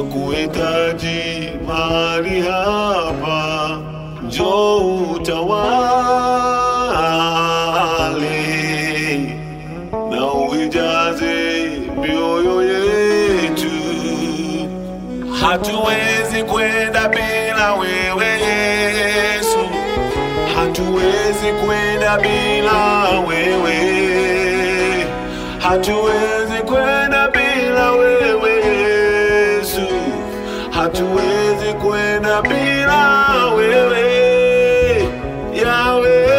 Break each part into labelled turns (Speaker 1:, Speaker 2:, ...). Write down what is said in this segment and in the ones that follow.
Speaker 1: tunakuhitaji mahali hapa, njoo utawale na uijaze mioyo yetu. Hatuwezi kwenda bila wewe Yesu, hatuwezi kwenda bila wewe, hatuwezi kwenda bila wewe Yesu, hatuwezi kwenda bila wewe Yawe,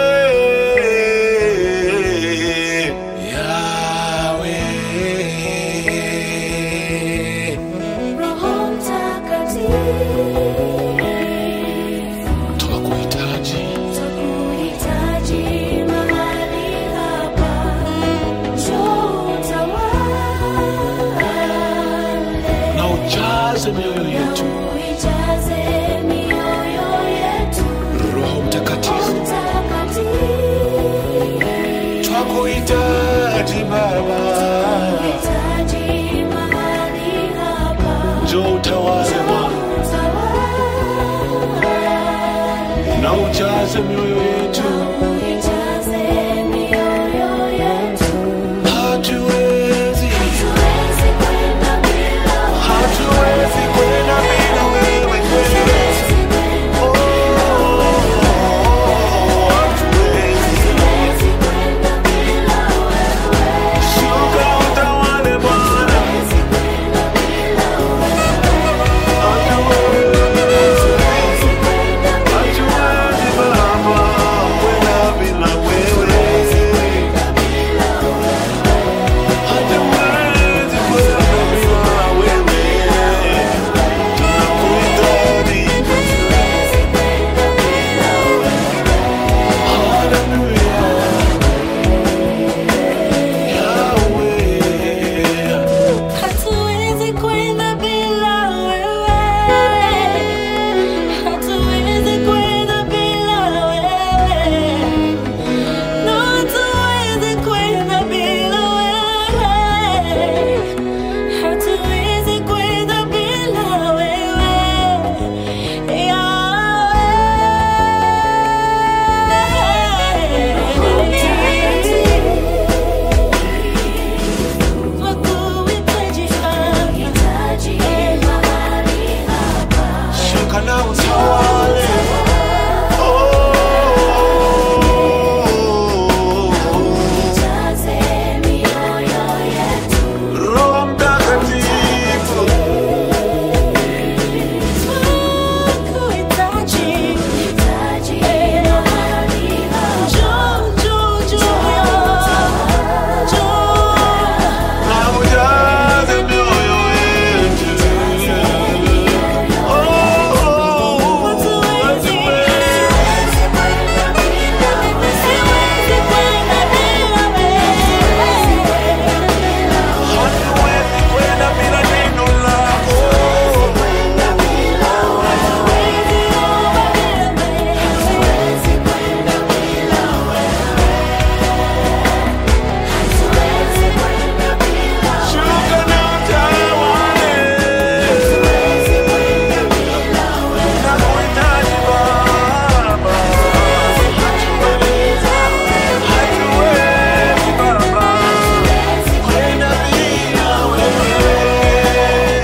Speaker 1: Yawe.
Speaker 2: Roho Mtakatifu,
Speaker 1: Twakuhitaji,
Speaker 2: twakuhitaji mahali hapa, njoo utawale
Speaker 1: na ujaze mioyo yetu,
Speaker 2: uijaze mioyo yetu.
Speaker 1: Roho Mtakatifu.
Speaker 2: Mtakatifu,
Speaker 1: Twakuhitaji Baba,
Speaker 2: twakuhitaji mahali hapa,
Speaker 1: njoo utawale Bwana
Speaker 2: utawale
Speaker 1: na ujaze mioyo yetu.
Speaker 2: uijaze mioyo yetu.
Speaker 1: Hatuwezi,
Speaker 2: Hatuwezi kwenda bila
Speaker 1: hatuwezi kwenda bila wewe Yesu. Oh, hatuwezi.
Speaker 2: Hatuwezi kwenda bila wewe.
Speaker 1: Shuka utawale Bwana,
Speaker 2: Hatuwezi kwenda bila wewe.
Speaker 1: hatuwezi.
Speaker 2: Hatuwezi kwenda bila
Speaker 1: Hatuwezi Baba, kwenda bila wewe. Hatuwezi kwenda bila wewe. Tunakuhitaji. Hallelujah. Yahweh.
Speaker 2: Hatuwezi kwenda bila wewe. Hatuwezi kwenda bila wewe. No, hatuwezi kwenda bila wewe. Hatuwezi kwenda bila wewe.
Speaker 1: Shuka na utawale. Oh. Roho Mtakatifu. Na ujaze mioyo yetu. Oh, hatuwezi. Hatuwezi kwenda bila neno lako. Shuka na utawale. Nakuhitaji Baba. Hatuwezi Baba kwenda bila wewe.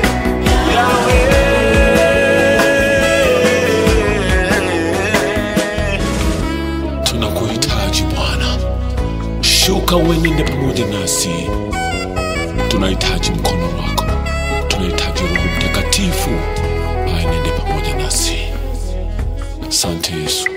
Speaker 1: Yahweh. Tunakuhitaji Bwana, shuka uenende pamoja nasi. Tunahitaji mkono wako, tunahitaji Roho Mtakatifu aenende pamoja nasi. Asante Yesu.